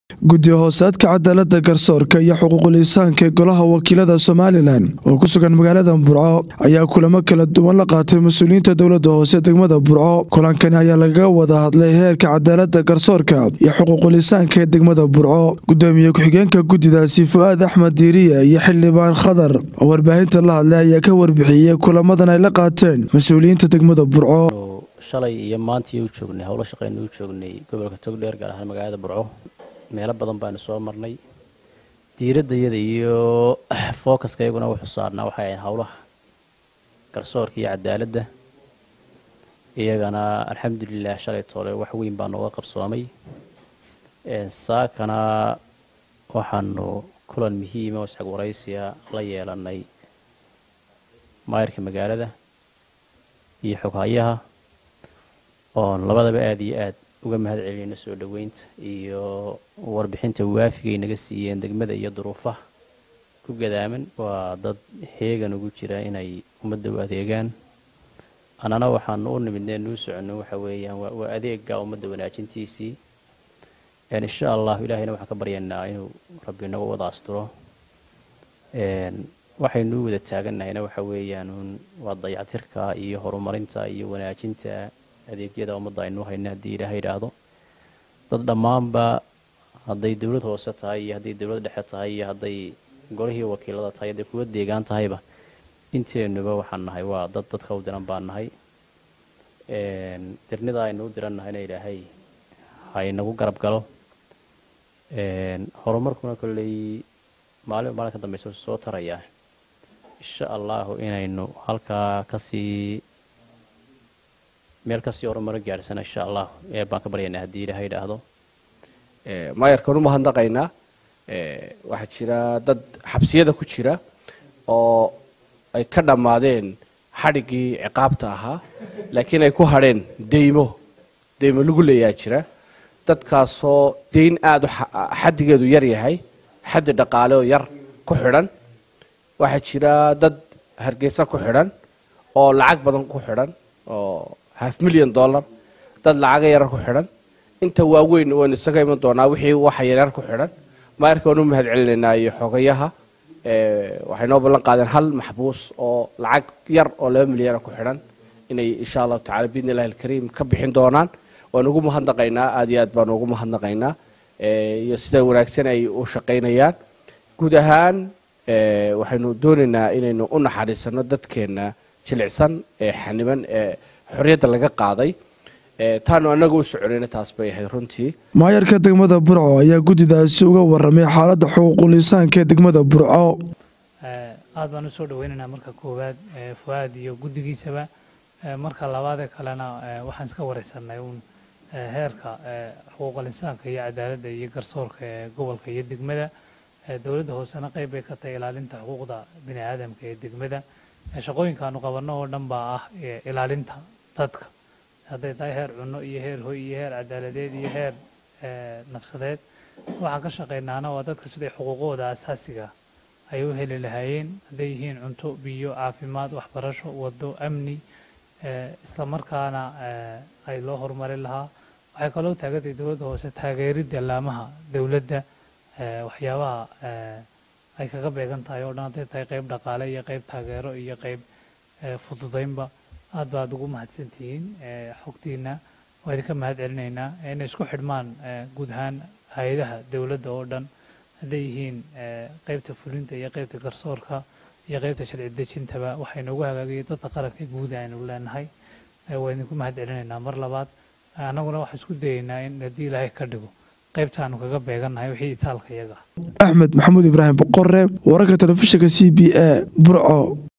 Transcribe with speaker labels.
Speaker 1: guddi hoosaadka cadaalada garsoorka iyo xuquuqul insaanka ee golaha wakiilada somalilan oo ku sugan magaalada burco ayaa kulamo kala duwan la qaatay mas-uuliyiinta dowlada hoose degmada burco kulankani ayaa lagaga wada hadlay heerka cadaalada garsoorka iyo xuquuqul insaanka ee degmada burco gudoomiye ku-xigeenka guddidaasi fu-aad axmed diiriye iyo xildhibaan khadar oo warbaahinta la hadlay ayaa ka warbixiyey kulamadan ay la qaateen mas-uuliyiinta degmada burco
Speaker 2: shalay iyo maantii u joognay howlo shaqeyna u joognay gobolka togdheer gaar ahaan magaalada burco meelo badan baanu soo marnay diiraddayada iyo fookaska iyaguna wuxuu saarnaa waxay ahayd howlaha garsoorka iyo cadaaladda iyagana alxamdulilah shalay toole wax weyn baa nooga qabsoomay saakana waxaanu kulan muhiima oo isxag waraysiya la yeelanay maayirka magaalada iyo xoghayaha oon labadaba aada iyo aad uga mahad celinayno soo dhoweynta iyo warbixinta waafigay naga siiyeen degmada iyo duruufaha ku gadaaman waa dad heegan ugu jira inay ummadda u adeegaan annana waxaanu u nimidnee nuu soconno waxa weeyaan waa adeega ummadda wanaajintiisii insha allahu ilaahayna waxaan ka baryaynaa inuu rabbi inagu wada asturo waxaynuu wada taagannahayna waxa weeyaan waa dayactirka iyo horumarinta iyo wanaajinta adeegyada ummadda aynu hayna haddii ilaaha idhaahdo dad dhammaanba hadday dowlad hoose tahay iyo hadday dowlad dhexe tahay iyo hadday golihii wakiilada tahay hadday kuwa deegaan tahayba inteenuba waxaan nahay waa dad dadka u diran baan nahay dirnida aynu u diran nahayna ilaahay haynagu garab galo horumarkuna kolley maalin maalin ka dambeysa soo tarayaa insha allahu inaynu halkaa kasii meel kasii horumaro gaadhsana insha allah ee baan ka baryaynaa haddii ilaaha idhaahdo
Speaker 3: maayarkan u mahadnaqaynaa waxaa jira dad xabsiyada ku jira oo ay ka dhammaadeen xadhiggii ciqaabta ahaa laakiin ay ku hadheen deymo deymo lagu leeyaa jira dadkaasoo deyn aada u xaddigeedu yar yahay xaddi dhaqaale oo yar ku xidhan waxaa jira dad hargeysa ku xidhan oo lacag badan ku xidhan oo half milyan dollar dad lacaga yarar ku xidhan inta waaweyn waynu isaga iman doonaa wixii waxa yaryar ku xidhan maayarka waan u mahad celinaynaa iyo xogayaha waxay noo ballan qaadeen hal maxbuus oo lacag yar oo laba milyana ku xidhan inay insha allahu tacala biidni illahi alkariim ka bixin doonaan waan ugu mahadnaqaynaa aada iyo aad baan ugu mahadnaqaynaa iyo sida wanaagsan ay u shaqaynayaan guud ahaan waxaynu doonaynaa inaynu u naxariisano dadkeenna jilicsan ee xaniban ee xorriyadda laga qaaday taanu annaga u soconayna taas bay ahayd runtii
Speaker 1: maayarka degmada burco ayaa guddidaasi uga waramay xaaladda xuquuqul insaanka ee degmada burco
Speaker 4: aad baan usoo dhaweynaynaa marka koowaad fu-aad iyo guddigiisaba marka labaadee kalena waxaan iska wareysanay uun heerka xuquuqul insaanka iyo cadaaladda iyo garsoorka ee gobolka iyo degmada dowladda hoosena qayb bay ka tahay ilaalinta xuquuqda bini aadamka ee degmada shaqooyinkaanu qabanno oo dhan baa ah ilaalinta dadka hadday tahay heer cunno iyo heer hoy iyo heer cadaaladeed iyo heer nafsadeed waxaan ka shaqaynaana waa dadka siday xuquuqooda asaasiga ay u heli lahaayeen hadday yihiin cunto biyo caafimaad waxbarasho wado amni isla markaana ay loo horumarin lahaa waxay kaloo taagantahay dowladda hoose taageeridda laamaha dowladda waxyaabaha ay kaga beegan tahay oo dhan hadday tahay qayb dhaqaale iyo qayb taageero iyo qayb fududaynba aad baad ugu mahadsantihiin xogtiina waa idinka mahad celinaynaa inay isku xidhmaan guud ahaan hay-adaha dowladda oo dhan hadday yihiin qaybta fulinta iyo qaybta garsoorka iyo qaybta sharci dejintaba waxay noogu hagaagayay dadka qaranka guud aynu leenahay waa idinku mahad celinaynaa mar labaad annaguna waxaan isku dayaynaa in haddii ilaahay ka dhigo qaybtaanu kaga beegannahay wixii itaalka iyaga
Speaker 1: axmed maxamuud ibraahim boqore wararka telefishinka c b a burco